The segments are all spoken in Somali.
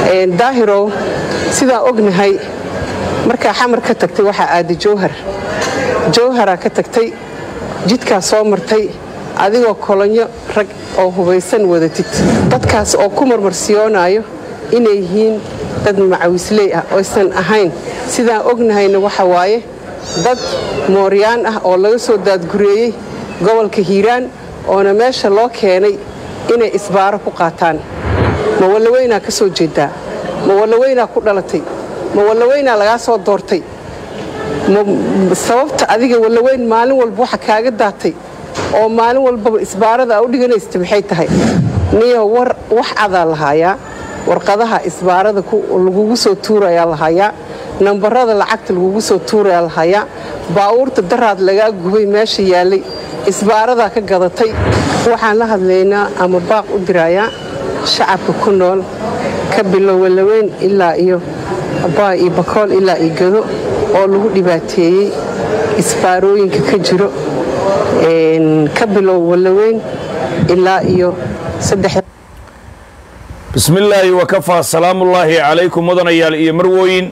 daahirow sidaan ognahay markaa xamar ka tagtay waxaa aaday jowhar jowharaa ka tagtay jidkaa soo martay adigoo kolonyo rag oo hubaysan wadatid dadkaas oo ku marmarsiyoonayo inay yihiin dad macawisley ah oysan ahayn sidaan ognahayna waxa waaye dad mooryaan ah oo laga soo daadgureeyey gobolka hiiraan oona meesha loo keenay inay isbaaro ku qaataan ma wallaweynaa ka soo jeedaa ma wallaweynaa ku dhalatay ma wallaweynaa lagaa soo doortay sababta adiga wallaweyn maalin walba waxa kaaga daatay oo maalin walbaba isbaarada a u dhiganaysta maxay tahay niyo war wax adaa lahaayaa warqadaha isbaarada lagugu soo tuurayaa lahayaa nambarada lacagta lagugu soo tuurayaa lahayaa baawuurta daraad lagaa gubay meesha yaallay isbaaradaa ka gadatay waxaan la hadlaynaa ama baaq u dirayaa shacabka ku nool ka bilow wallaweyn ilaa iyo abaa iyo bakool ilaa iyo gado oo lagu dhibaateeyey isbaarooyinka ka jiro ka bilow wallaweyn ilaa iyo bismillaahi wakafaa salaamullaahi calaykum mudanayaal iyo marwooyin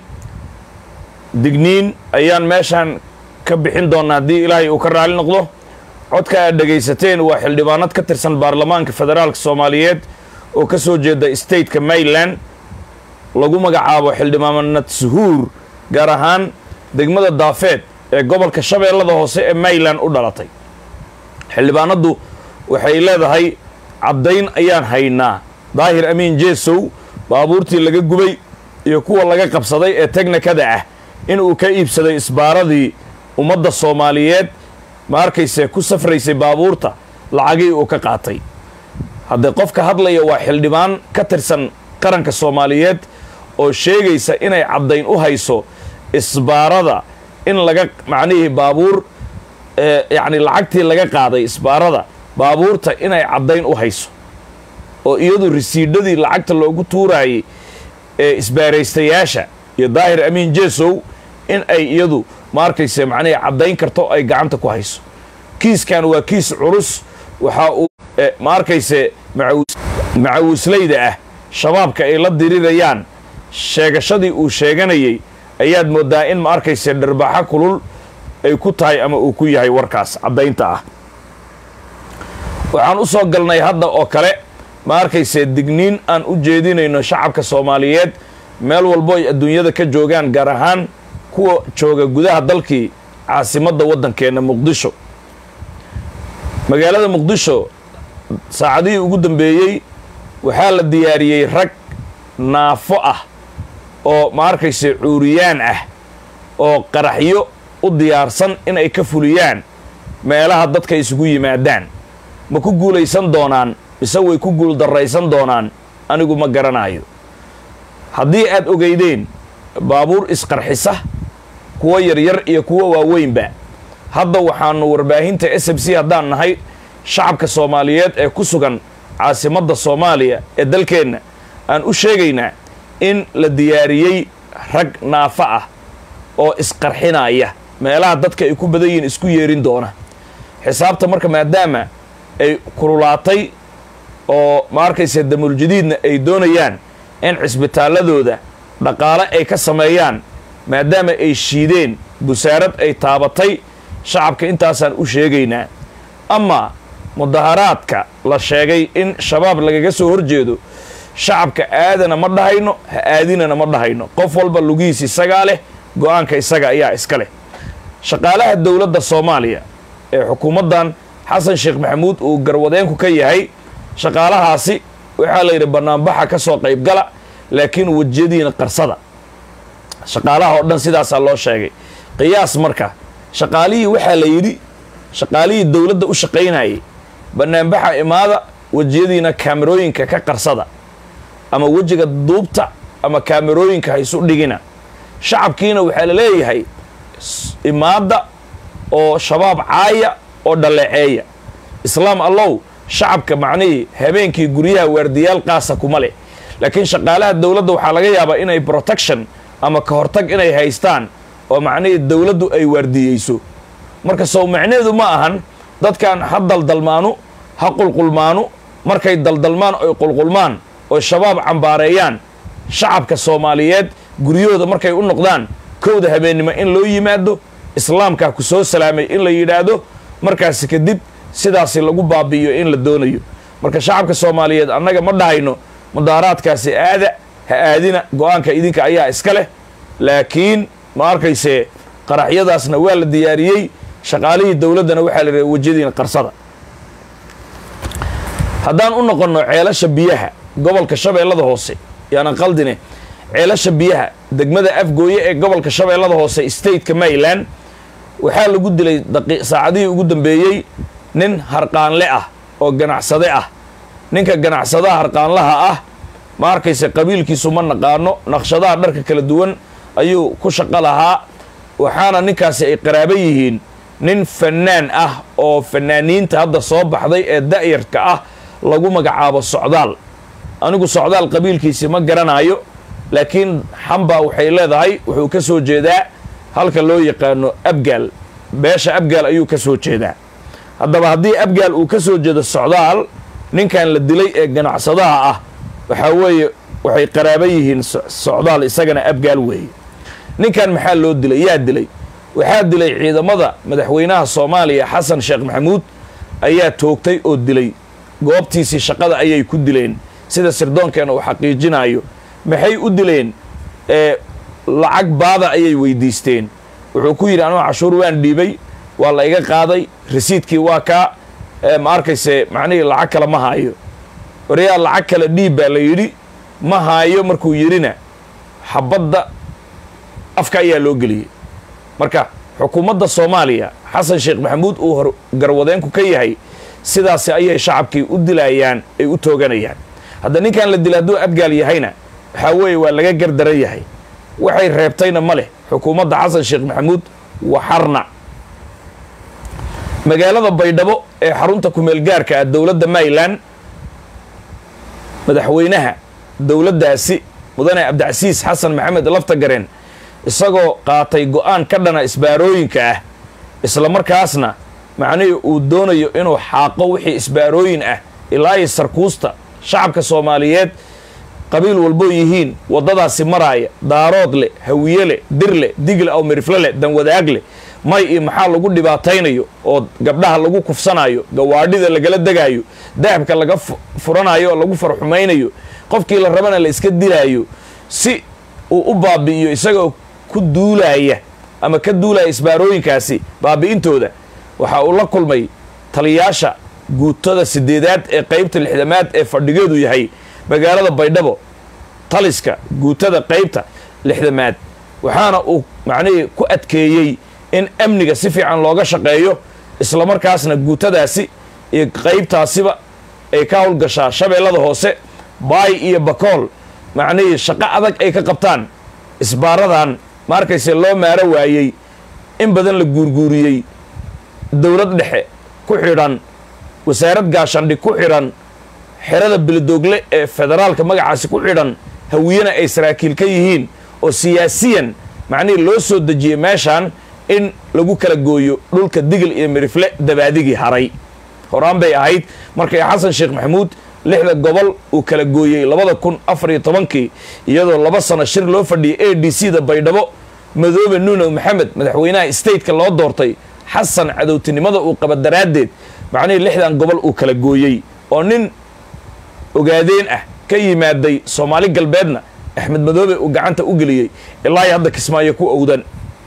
digniin ayaan meeshaan ka bixin doonnaa haddii ilaahay uu ka raali noqdo codka aad dhegaysateen waa xildhibaanad ka tirsan baarlamaanka federaalka soomaaliyeed oo ka soo jeeda stateka mayland lagu magacaabo xildhibaanad suhuur gaar ahaan degmada daafeed ee gobolka shabeellada hoose ee mayland u dhalatay xildhibaanaddu waxay leedahay caddayn ayaan haynaa daahir amiin jeesow baabuurtii laga gubay iyo kuwa laga qabsaday ee teknikada ah inuu ka iibsaday isbaaradii ummadda soomaaliyeed ma arkaysee ku safraysay baabuurta lacagii uu ka qaatay haddee qofka hadlaya waa xildhibaan ka tirsan qaranka soomaaliyeed oo sheegaysa inay caddayn u hayso isbaarada in laga macnihii baabuur yacni lacagtii laga qaaday isbaarada baabuurta inay caddayn u hayso oo iyadu risiidhadii lacagta loogu tuuraayey ee isbaaraystayaasha iyo daahir amiin jeesow in ay iyadu ma arkayse macnihii caddayn karto ay gacanta ku hayso kiiskan waa kiis culus waxaa uu ma arkayse macawisleyda ah shabaabka ay la dirirayaan sheegashadii uu sheeganayay ayaad mooddaa in ma arkayse dharbaaxo kulul ay ku tahay ama uu ku yahay warkaas caddaynta ah waxaan u soo galnay hadda oo kale ma arkayse digniin aan u jeedinayno shacabka soomaaliyeed meel walbo ay adduunyada ka joogaan gaar ahaan kuwa jooga gudaha dalkii caasimadda waddankeenna muqdisho magaalada muqdisho saacadihii ugu dambeeyey waxaa la diyaariyey rag naafo ah oo ma arkayse cuuriyaan ah oo qaraxyo u diyaarsan in ay ka fuliyaan meelaha dadka isugu yimaadaan ma ku guulaysan doonaan mise way ku guul darraysan doonaan anigu ma garanayo haddii aad ogeydeen baabuur isqarxisa kuwo yaryar iyo kuwo waaweynba hadda waxaanu warbaahinta s m c haddaan nahay shacabka soomaaliyeed ee ku sugan caasimadda soomaaliya ee dalkeenna aan u sheegaynaa in la diyaariyey rag naafo ah oo isqarxinaya meelaha dadka ay ku badan yihiin isku yeerin doona xisaabta marka maadaama ay kululaatay oo ma arkayse damuuljadiidna ay doonayaan in cisbitaalladooda dhaqaale ay ka sameeyaan maadaama ay shiideen busaarad ay taabatay shacabka intaasaan u sheegaynaa amaa mudaharaadka la sheegay in shabaab lagaga soo horjeedo shacabka aadana ma dhahayno ha aadinana ma dhahayno qof walba lugihiis isagaa leh go-aanka isaga ayaa iska leh shaqaalaha dowladda soomaaliya ee xukuumaddan xasan sheekh maxamuud uu garwadeenku ka yahay shaqaalahaasi waxaa la yidhi bannaanbaxa ka soo qaybgala laakiin wejiyadiina qarsada shaqaalaha oo dhan sidaasaa loo sheegay qiyaas marka shaqaalihii waxaa la yidhi shaqaalihii dowladda u shaqaynayay bannaanbaxa imaada wejiyadiina kaamerooyinka ka qarsada ama wejiga duubta ama kaamerooyinka haysu dhigina shacabkiina waxaa la leeyahay imaadda oo shabaab caaya oo dhaleeceeya islaam allow shacabka macnihii habeenkii guryaha waardiyaal qaasa kuma leh laakiin shaqaalaha dowladda waxaa laga yaabaa inay protection ama ka hortag inay haystaan oo macnihii dowladdu ay waardiyeyso marka sow macneedu ma ahan dadkan ha daldalmaanu ha qulqulmaanu markay daldalmaan oy qulqulmaan oo shabaab cambaareeyaan shacabka soomaaliyeed guryahooda markay u noqdaan kowda habeennimo in loo yimaado islaamkaa ku soo salaamay in la yidhaahdo markaasi kadib sidaasi lagu baabi'iyo in la doonayo marka shacabka soomaaliyeed annaga ma dhahayno mudaaraadkaasi aada ha aadina go-aanka idinka ayaa iska leh laakiin ma arkayse qaraxyadaasna waa la diyaariyey shaqaalihii dowladdana waxaa la yidhaha wejadiina qarsada haddaan u noqonno ceelasha biyaha gobolka shabeellada hoose yaanan qaldine ceelasha biyaha degmada afgooye ee gobolka shabeellada hoose stateka maryland waxaa lagu dilay saacadihii ugu dambeeyey nin harqaanle ah oo ganacsade ah ninka ganacsadaha harqaanlaha ah ma arkayse qabiilkiisu ma naqaano naqshadaha dharka kala duwan ayuu ku shaqo lahaa waxaana ninkaasi ay qaraabo yihiin nin fannaan ah oo fannaaniinta hadda soo baxday ee da'yarka ah lagu magacaabo socdaal anigu socdaal qabiilkiisi ma garanaayo laakiin xamba waxay leedahay wuxuu ka soo jeedaa halka loo yaqaano abgaal beesha abgaal ayuu ka soo jeedaa haddaba haddii abgaal uu ka soo jeedo socdaal ninkan la dilay ee ganacsadaha ah waxaa weeye waxay qaraaba yihiin socdaal isagana abgaal weeye ninkan maxaa loo dilay yaa dilay waxaa dilay ciidamada madaxweynaha soomaaliya xasan sheekh maxamuud ayaa toogtay oo dilay goobtiisii shaqada ayay ku dileen sida sirdoonkeena uu xaqiijinayo maxay u dileen ee lacag baada ayay weydiisteen wuxuu ku yidhi anugu cashuur waan dhiibay waa la iga qaaday rasiidkii waa kaa ma arkayse macnihii lacag kale ma haayo waryaa lacag kale dhiib baa la yidhi ma haayo markuu yidhina xabadda afka ayaa loo geliyey marka xukuumadda soomaaliya xasan sheekh maxamuud uu hor garwadeenku ka yahay sidaasi ayay shacabkii u dilayaan ay u tooganayaan hadda ninkan la dila hadduu abgaal yahayna waxaa weeye waa laga gardaran yahay waxay reebtayna ma leh xukuumadda xasan sheekh maxamuud waxarna magaalada baydhabo ee xarunta kumeel gaarka ah dowladda maryland madaxweynaha dowladdaasi mudane cabdicasiis xasan maxamed laftagareen isagoo qaatay go-aan ka dhana isbaarooyinka ah isla markaasna macnihii uu doonayo inuu xaaqo wixii isbaarooyin ah ilaa iyo sarkuusta shacabka soomaaliyeed qabiil walboo yihiin waddadaasi maraaya daarood leh hawiye leh dir leh digle aw mirifle leh danwadaag leh may iyo maxaa lagu dhibaataynayo oo gabdhaha lagu kufsanayo gawaadhida lagala degaayo dahabka laga furanayo oo lagu farxumaynayo qofkii la rabana la iska dilaayo si uu u baabi'iyo isagoo ku duulaaya ama ka duulaya isbaarooyinkaasi baabi'intooda waxa uu la kulmay taliyaasha guutada sideedaad ee qaybta lixdamaad ee fadhigeedu yahay magaalada baydhabo taliska guutada qaybta lixdamaad waxaana uu macnihii ku adkeeyey in amniga si fiican looga shaqeeyo islamarkaasna guutadaasi iyo qaybtaasiba ay ka howlgashaa shabeellada hoose baay iyo bakool macnihii shaqo adag ay ka qabtaan isbaaradan ma arkayse loo maaro waayey in badan la guurguuriyey dowlad dhexe ku xidhan wasaarad gaashandhig ku xidhan xerada beledoogle ee federaalka magacaasi ku xidhan hawiyena ay saraakiil ka yihiin oo siyaasiyan macnihii loo soo dejiyey meeshaan in lagu kala gooyo dhulka digil iyo mirifle dabaadigii haray horaan bay ahayd markay xasan sheekh maxamuud lixda gobol uu kala gooyey labada kun afar iyo tobankii iyadoo laba sano shir loo fadhiyay a d c da baydhabo madoobe nuunow maxamed madaxweynaha stateka loo doortay xasan cadowtinimada uu qaba daraaddeed macnihii lixdan gobol uu kala gooyey oo nin ogaadeen ah ka yimaaday soomaali galbeedna axmed madoobe uu gacanta u geliyey ilaa iyo hadda kismaayo ku owdan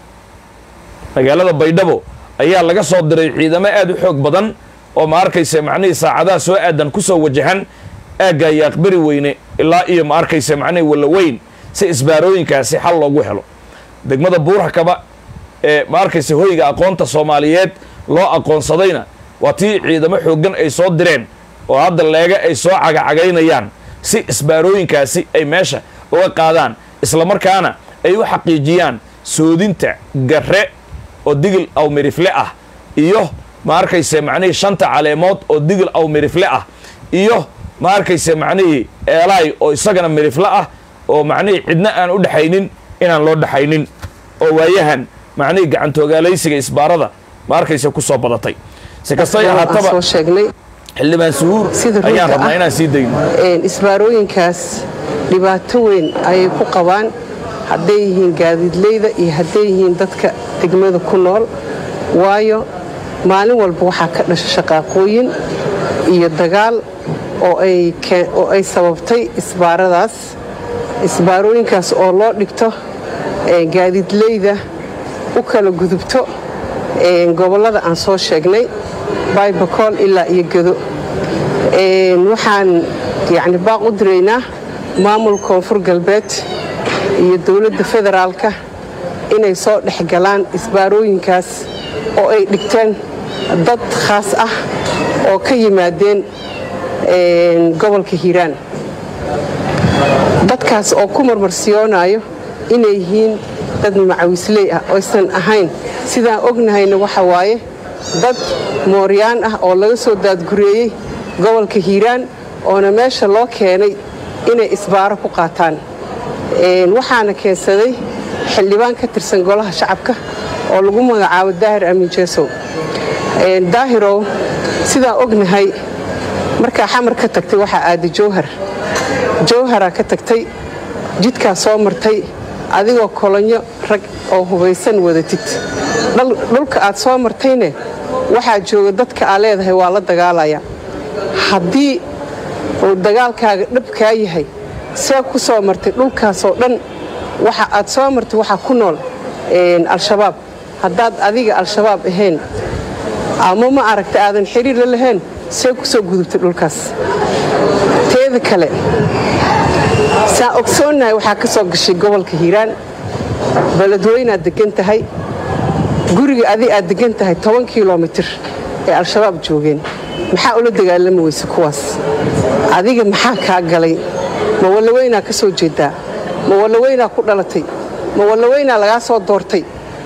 magaalada baydhabo ayaa laga soo diray ciidamo aad u xoog badan oo ma arkayse macnihii saacadaha soo aadan ku soo wajahan aagga yaaqberi weyne ilaa iyo ma arkayse macnihii wallaweyn si isbaarooyinkaasi xal loogu helo degmada buurhakaba ee ma arkayse hoyga aqoonta soomaaliyeed loo aqoonsadayna waa tii ciidamo xooggan ay soo direen oo hadda leega ay soo cagacagaynayaan si isbaarooyinkaasi ay meesha uga qaadaan islamarkaana ay u xaqiijiyaan soodinta garre oo digil aw mirifle ah iyo ma arkayse macnihii shanta caleemood oo digil aw mirifle ah iyo ma arkayse macnihii eelaay oo isagana mirifle ah oo macnihii cidna aan u dhexaynin inaan loo dhexaynin oo waayahan macnihii gacantooogaalaysiga isbaarada ma arkayse ku soo badatay si kastay ahaataba soo sheegnay xildhibaan suhuur Sida runta ayaan rabnaa ah. inaan sii dayno isbaarooyinkaas dhibaato weyn ayay ku qabaan hadday yihiin gaadiidleyda iyo hadday yihiin dadka degmada ku nool waayo maalin walba waxaa ka dhasha shaqaaqooyin iyo dagaal oo ay kee- oo ay sababtay isbaaradaas isbaarooyinkaas oo loo dhigto ee, gaadiidleyda u kala gudubto ee, gobollada aan soo sheegnay baybakool ilaa iyo gedo Een, waxaan yani baaq u diraynaa maamul koonfur galbeed iyo dowladda federaalka inay soo dhex galaan isbaarooyinkaas oo ay dhigteen dad khaas ah oo ka yimaadeen een, gobolka hiiraan dadkaas oo ku marmarsiyoonayo inay yihiin dad macawisley ah oysan ahayn sidaan ognahayna waxa waaye dad mooryaan ah oo laga soo daadgureeyey gobolka hiiraan oona meesha loo keenay inay isbaaro ku qaataan Een, waxaana keensaday xildhibaan ka tirsan golaha shacabka oo lagu magacaabo daahir amiin jeesow Een, daahirow sidaan ognahay markaa xamar ka tagtay waxaa aaday jowhar jowharaa ka tagtay jidkaa soo martay adigoo kolonyo rag oo hubaysan wadatid Dhal- dhulka aad soo martayne waxaa jooga dadka aa leedahay waa la dagaalaya haddii uu dagaalkaaga dhabkaa yahay see ku soo martay dhulkaasoo dhan waxa aad soo martay waxaa ku nool een, al-shabaab haddaad adiga al-shabaab ahayn ama ma aragta aadan xiriir la lahayn see ku soo gudubtay dhulkaas teeda kale saan ogsoonnahay waxaa ka soo gashay gobolka hiiraan beledweynaad degan tahay guriga adi aad degan tahay toban kilomitir ee al-shabaab joogeen maxaa ula dagaalami weyse kuwaas adiga maxaa kaa galay ma wallaweynaa ka soo jeedaa ma wallaweynaa ku dhalatay ma wallaweynaa lagaa soo doortay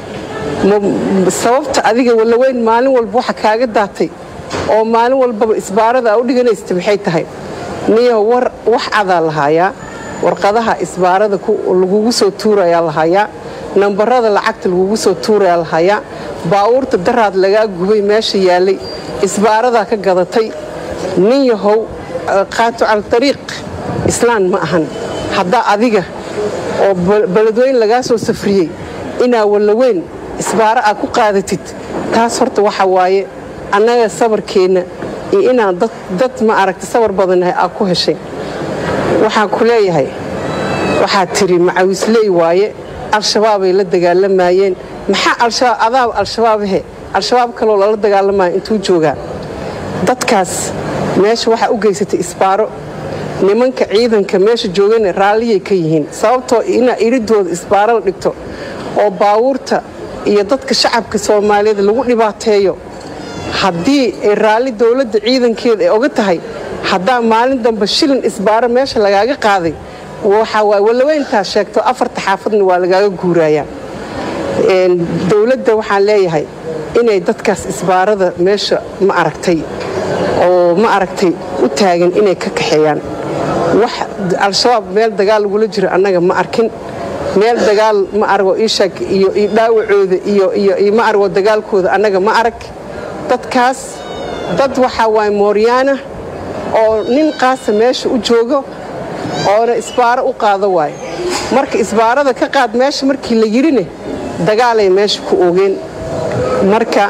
ma- sababta adiga wallaweyn maalin walba waxa kaaga daatay oo maalin walbaba isbaarada aa u dhiganaysta maxay tahay niyo war wax cadaa lahaayaa warqadaha isbaarada ku- lagugu soo tuurayaa lahayaa nambarada lacagta lagugu soo tuurayaa lahayaa baawuurta daraad lagaa gubay meesha yaalay isbaaradaa ka gadatay nin yahow eh, qaatu cala ariiq islaan ma ahan haddaa adiga oo bel- beledweyne lagaa soo safriyey inaa wallaweyn isbaaro aad ku qaadatid taas horta waxa waaye annaga sabarkeenna iyo inaan dad, dad ma aragta sabar badannahay aad ku heshay waxaan ku leeyahay waxaad tiri macawisley waaye al-shabaabay la dagaalamayeen maxaa al-shabaab adaab al-shabaabahe al-shabaab kaloo lala dagaalamaya intuu joogaa dadkaas meesha waxaa u geysatay isbaaro nimanka ciidanka meesha joogana raalliyay ka yihiin sababtoo inaa iridooda isbaaro la dhigto oo baawuurta iyo dadka shacabka soomaaliyeed lagu dhibaateeyo haddii ay raalli dowladda ciidankeeda ay oga tahay haddaa maalin dambe shilin isbaaro meesha lagaaga qaaday waxa waay wallaweyntaa sheegto afarta xaafadna waa lagaaga guurayaa Een, dowladda waxaan leeyahay inay dadkaas isbaarada meesha ma aragtay oo ma aragtay u taagan inay ka kaxeeyaan wax al-shabaab meel dagaal lagula jiro annaga ma arkin meel dagaal ma argo ishag iyo iyo dhaawacooda iyo iyo iyo ma argo dagaalkooda annaga ma arag dadkaas dad waxaa waay mooryaana oo nin qaasa meesha u joogo oona isbaaro u qaado waayo marka isbaarada ka qaad meesha markii la yidhine dagaalay meesha ku oogeen marka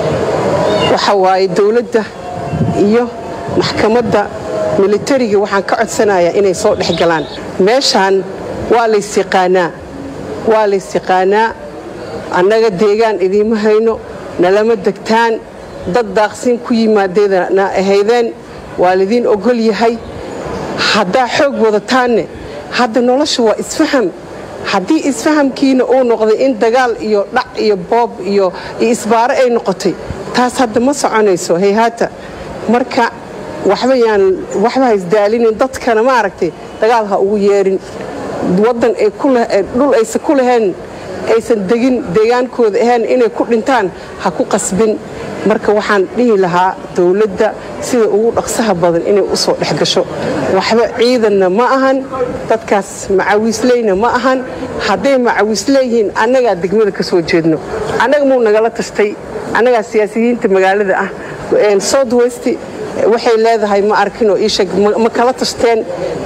waxa waaye dowladda iyo maxkamadda militariga waxaan ka codsanayaa inay soo dhex galaan meeshaan waa lays yaqaanaa waa lays yaqaanaa annaga deegaan idiima hayno nalama degtaan dad daaqsiin ku yimaadeedana ahaydeen waa lidiin ogol yahay haddaa xoog wadataanne hadda nolosha waa isfaham haddii isfahamkiina uu noqday in dagaal iyo dhac iyo boob iyo iyo isbaaro ay noqotay taas hadda ma soconayso hayhaata marka waxba yaan waxba ha isdaalinin dadkana ma aragtay dagaal ha ugu yeerin waddan ay ku leh- ee dhul aysan ku lahayn aysan degin deegaankooda ahayn inay ku dhintaan ha ku qasbin marka waxaan dhihi lahaa dowladda sida ugu dhaqsaha badan inay u soo dhex gasho waxba ciidanna ma ahan dadkaas macawiisleyna ma ahan hadday macawiisleeyihiin annagaa degmada ka soo jeedno annaga muu nagala tashtay annagaa siyaasiyiinta magaalada ah south west waxay leedahay ma arkin oo ii sheeg ma kala tashteen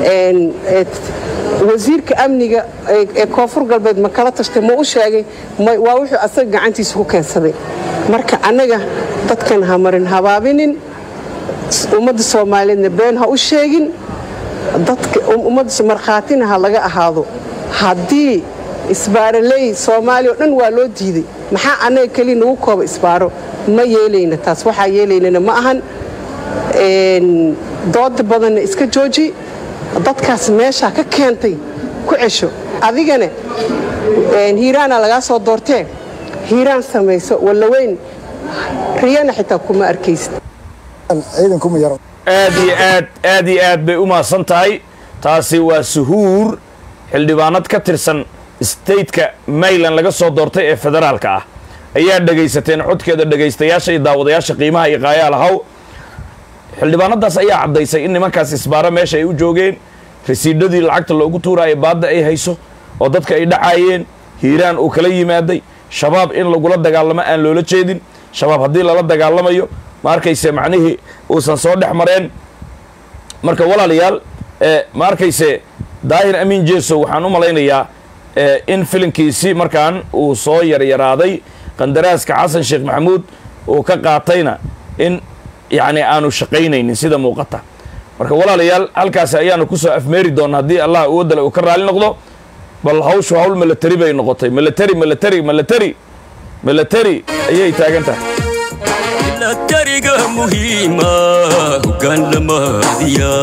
wasiirka amniga ee koonfur galbeed ma kala tashteen ma u sheegay waa wuxuu asaga gacantiisa ku keensaday marka annaga dadkan ha marin habaabinin ummadda soomaaliyeedna been ha u sheegin dadka ummadda markhaatina ha laga ahaado haddii isbaaroley soomaaliya o dhan waa loo diiday maxaa annaga keliya nagu kooba isbaaro ma yeelayna taas waxaa yeelaynana ma ahan dooda badanna iska jooji dadkaas meeshaa ka keentay ku cesho adigana hiiraana lagaa soo doortee hiiraan samayso wallaweyn riyana xitaa kuma arkaysid aad iyo aad aad iyo aad bay u mahadsan tahay taasi waa suhuur xildhibaanad ka tirsan stateka mayland laga soo doortay ee federaalka ah ayaa dhegaysateen codkeeda dhegaystayaasha iyo daawadayaasha qiimaha iyo qaayaal haw xildhibaanadaas ayaa caddaysay in nimankaas isbaaro meesha ay u joogeen rasiidhadii lacagta loogu tuuraayo baadda ay hayso oo dadka ay dhacaayeen hiiraan uu kala yimaaday shabaab in lagula dagaalamo aan loola jeedin shabaab haddii lala dagaalamayo ma arkayse macnihii uusan soo dhex mareen marka walaalayaal ma arkayse daahir amiin jeeso waxaan u malaynayaa in filinkiisi markaan uu soo yaryaraaday qandaraaska xasan sheekh maxamuud uu ka qaatayna in yacni aanu shaqaynaynin sida muuqata marka walaalayaal halkaasi ayaanu kusoo afmeeri doonna haddii allah uwadale uu ka raali noqdo bal hawshu hawl milatari bay noqotay milatari milatari milatari milatari ayay taagan tahay milatariga muhiima hoggaan lamaadiya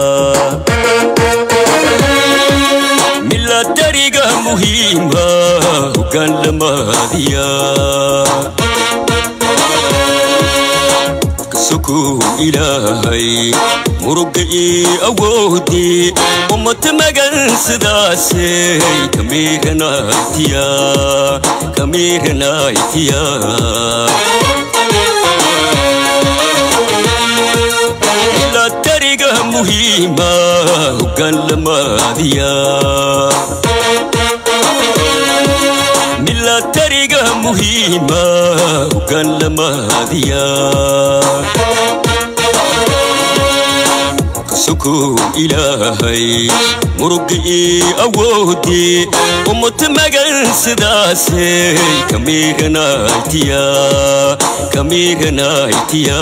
milatariga muhiima hoggaan lamaadiya kasokuu ilaahay muruga ii awoodii ummata magan sidaasey kamiiranaytiya kamiiranaytiya milatariga muhiima hoggaan lamaadiya milatariga muhiima hoggaan lamaadiya kasokuu ilaahay muruga ii awoodii ummata magan sidaasey kamiiranaytiya kamiiranaytiya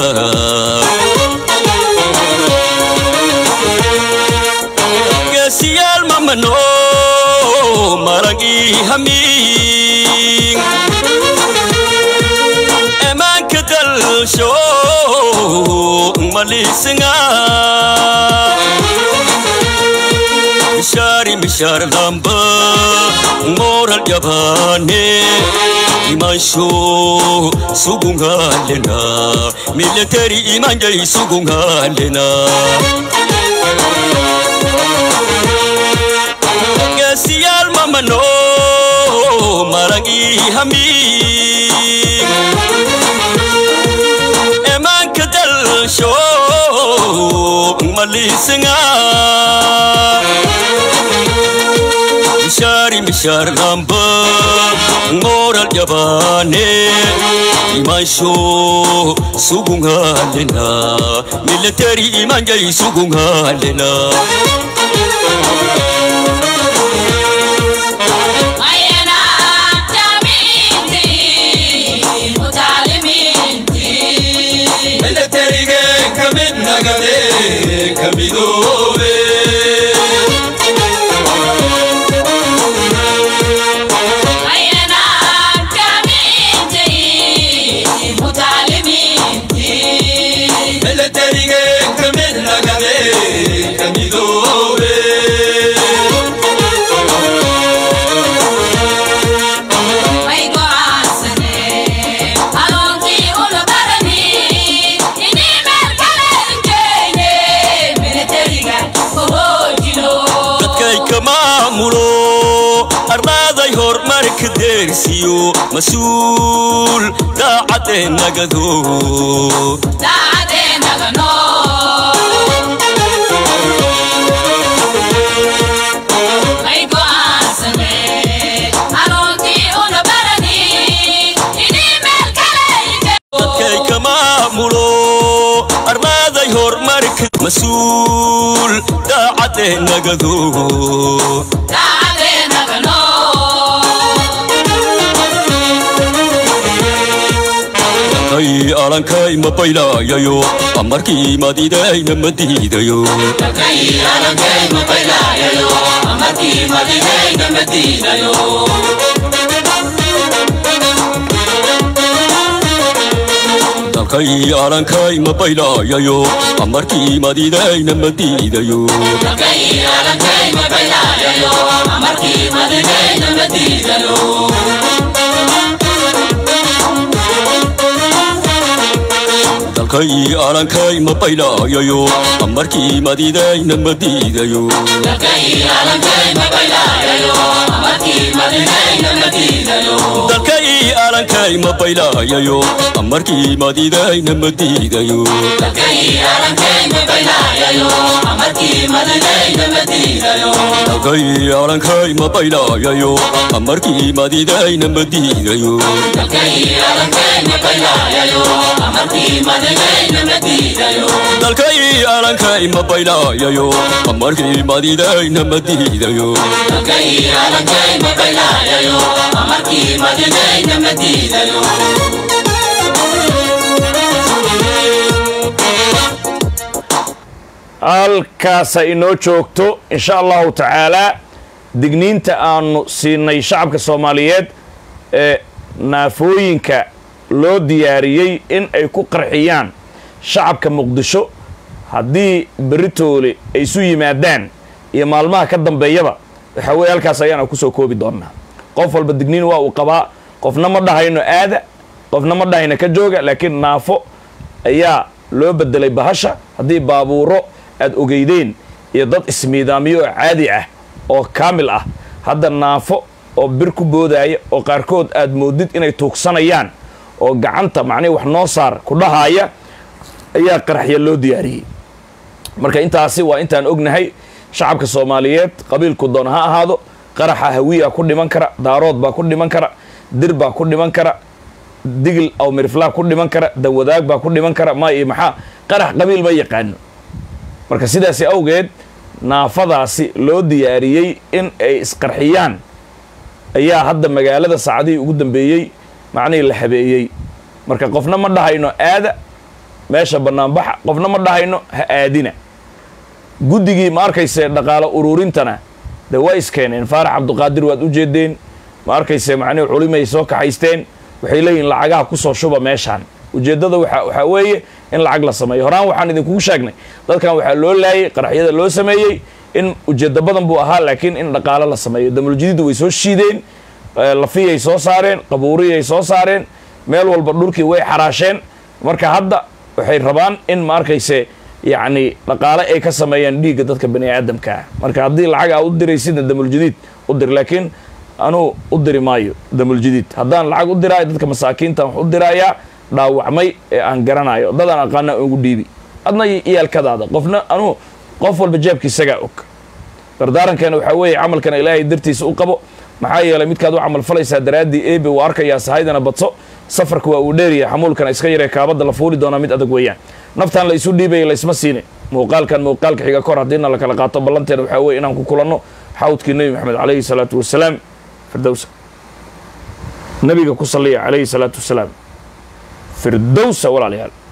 geesiyaal mamano maragii hamiin emaanka dalsho malisinga mishaari mishaar lamba moral yabaane imansho sugungalena military imanjay sugungalena geesiyaal mamano maragii hamiin emaanka dalsho malisinga mishaari mishaar lamba moral yabaane imansho sugungalena military imanjay sugungalena militariga kamid nagade kamidoobe militariga kamid nagade kamidoobe dadkay ka maamulo ardaaday horumarka deersiyo mas-uul daacadee nagado dadkay ka maamulo ardaaday mas-uul daacadee nagado dalkay alankay ma baylaayayo amarkii madidayna ma diidayo dalkay alankay ma baylaayayo amarkii madidayna ma diidayo dalkay alankay ma baylaayayo amarkii madidayna ma diidayo dalkay alankay ma baylaayayo amarkii madidayna ma diidayo dalkay alankay ma baylaayayo amarkii madidayna ma diidayo dalkay alankay ma baylaayayo amarkii madidayna ma diidayo halkaasa inoo joogto insha allahu tacaalaa digniinta aanu siinay shacabka soomaaliyeed ee naafooyinka loo diyaariyey in ay ku qarxiyaan shacabka muqdisho haddii beritoole ay isu yimaadaan iyo maalmaha ka dambeeyaba waxaa weeye halkaas ayaana kusoo koobi doonnaa qof walba digniin waa uu qabaa qofna ma dhahayno aada qofna ma dhahayno ka jooga laakiin naafo ayaa loo bedelay bahasha haddii baabuuro aad ogeydeen iyo dad ismiidaamiyo oo caadi ah oo kaamil ah hadda naafo oo bir ku boodaya oo qaarkood aad moodid inay tuugsanayaan oo gacanta macnihi wax noo saar ku dhahaaya ayaa qaraxya loo diyaariyey marka intaasi waa intaan ognahay shacabka soomaaliyeed qabiilku doon ha ahaado qaraxa hawiya ku dhiman kara daarood baa ku dhiman kara dir baa ku dhiman kara digil aw miriflaa ku dhiman kara dawadaag baa ku dhiman kara ma iyo maxaa qarax qabiil ma yaqaano marka sidaasi awgeed naafadaasi loo diyaariyey in ay isqarxiyaan ayaa hadda magaalada saacadihii ugu dambeeyey macnihii la habeeyey marka qofna ma dhahayno aada meesha bannaanbaxa qofna ma dhahayno ha aadina guddigii ma arkayse dhaqaalo uruurintana de waa iskeeneen faarax cabduqaadir waad u jeedeen ma arkayse macnihi culimay soo kaxaysteen waxay leeyihin lacagaha kusoo shuba meeshaan ujeeddada waxa waxaa weeye in lacag la sameeyo horaan waxaan idinkugu sheegnay dadkan waxaa loo laayay qaraxyada loo sameeyey in ujeeddo badan buu ahaa laakiin in dhaqaalo la sameeyo damuljadiidu way soo shiideen lafiyay soo saareen qabuuriyay soo saareen meel walba dhulkii way xaraasheen marka hadda waxay rabaan in ma arkayse yacni dhaqaale ay ka sameeyaan dhiigga dadka bani aadamka ah marka haddii lacag aa u diraysidna damuljadiid u dir laakiin anuu u diri maayo damuljadiid haddaan lacag u diraayo dadka masaakiinta wax u diraayaa dhaawacmay ee aan garanayo dadaan aqaana ugu dhiibi adna iyaalkadaada qofna anuu qof walba jeebkiisagaa og dardaarankeena waxaa weeye camalkana ilaahay dartiisa u qabo maxaa yeelay midkaad u camal falaysaa daraaddii eebe uu arkayaa sahaydana badso safarka waa uu dheeriya xamuulkana iska yaree kaabadda la fuuli doonaa mid adag weeyaan naftaan la isu dhiibaya laysma siine muuqaalkan muuqaalka xiga kor haddiina la kala qaato ballanteena waxaa weye inaan ku kulanno xawdkii nebi maxamed calayhi salaatu wasalaam firdowsa nabiga ku salliya calayhi salaatu wasalaam firdowsa walaalayaal